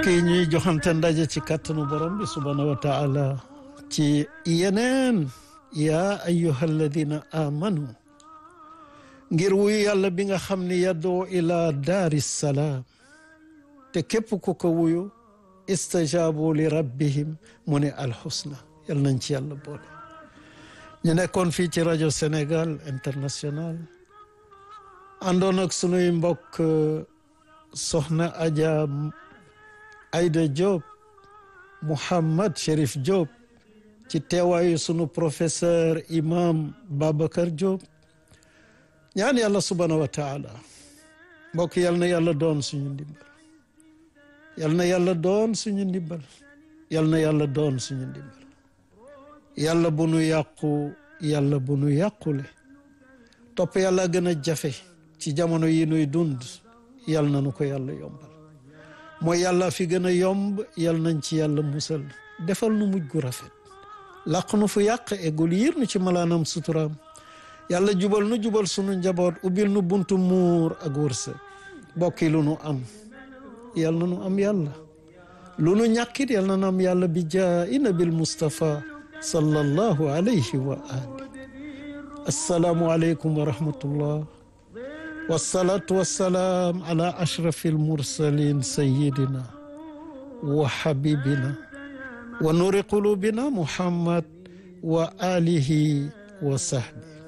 mbokk yi ñuy joxante ndaje ci kàttanu borom bi subhaanahu wa taala ci yeneen yaa ayyuha alladina amanu ngir wuyu yàlla bi nga xam ne yaddoo ila daari salaam te képp ku ko wuyu istajaabu li rabbihim mu ne alxusna yal nañ ci yàlla boole ñu nekkoon fii ci rajo Sénégal international àndoon ak sunuy mbokk soxna Adja Aïda Diop Mouhammad Cherif Diop ci teewaayu sunu professeur imam Babacar Diop ñaan yàlla subhaanahu wa taala mbokk yal na yàlla doon suñu ndimbal yal na yàlla doon suñu ndimbal yal na yàlla doon suñu ndimbal yàlla bu nu yàqu yàlla bu nu yàqule topp yàlla gën a jafe ci jamono yi nuy dund yal na nu ko yàlla yombal mooy yàlla fi gën a yomb yal nañ ci yàlla musal defal nu mujj gu rafet làq nu fu yàq eggul yiir nu ci malaanam suturaam yàlla jubal nu jubal sunu njaboot ubbil nu buntu muur ak wërsëg bokki lu nu am yal na nu am yàlla lu nu ñàkkit yal na nu am yàlla bi jaayi nabil Mustafa sallallahu alayhi wa ali assalaamu aleykum wa rahmatullah wasalaatu wasalaam ala ashrafi almursalin sayidina wa habibina wa nuri qulubina muhammad wa alihi wa sahbi